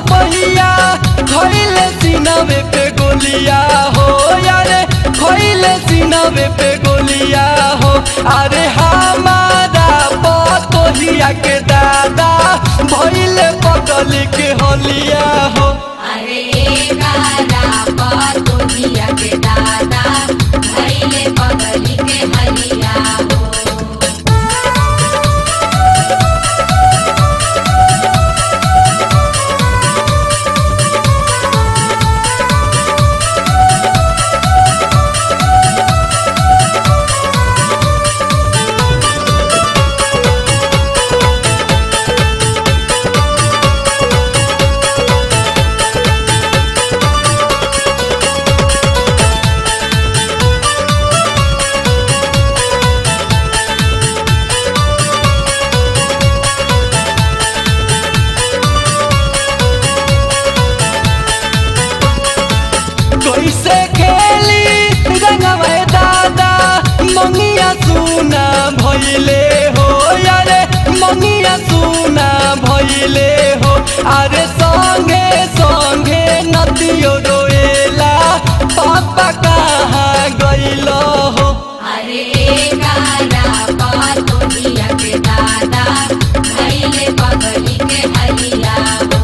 सिपहिया खइले सीनावे पे गोलिया हो यारे खइले सीनावे पे गोलिया हो अरे हमारा पतोहिया के दादा भइले पगल के होलिया हो अरे गारा पतोहिया के दादा भैले पगली के हलिया हो कैसे खेली रंगवे दादा मंगिया सुना भइले हो यारे मंगिया सुना भइले हो अरे संगे संगे नदियो रोएला पापा कहाँ गइल हो अरे गारा पतोहिया के दादा भैले पगली के हलिया हो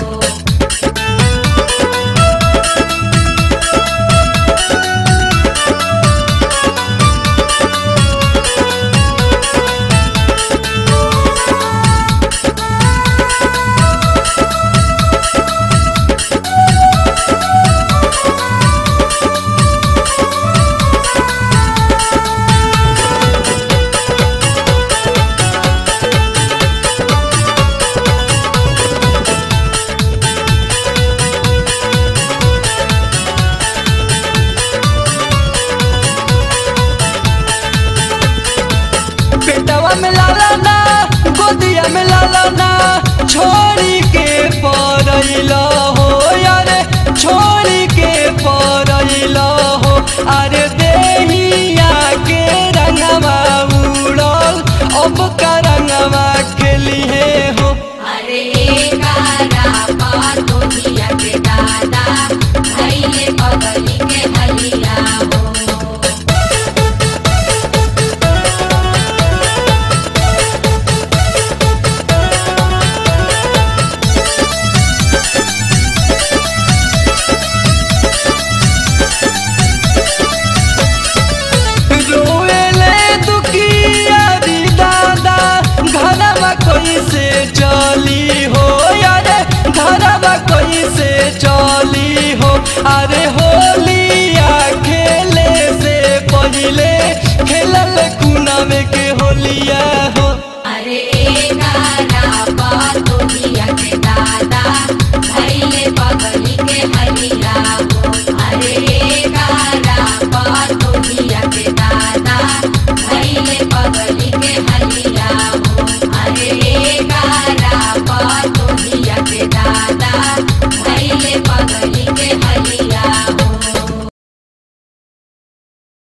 बेटवा में लाला ना गोदिया में लाला ना छोड़ी के परैल हो यारे छोड़ी के परैल हो अरे देहिया के रंगवा उड़ल अब का रंगवा के लिए हो अरे गारा पतोहिया के दादा भैले पगली के हलिया हो रोएले दुखिया दी दादा घरवा कैसे चली हो यारे घरवा कैसे चली हो अरे होलिया खेले से पहिले खेलल कुनावे के होलिया हो अरे गारा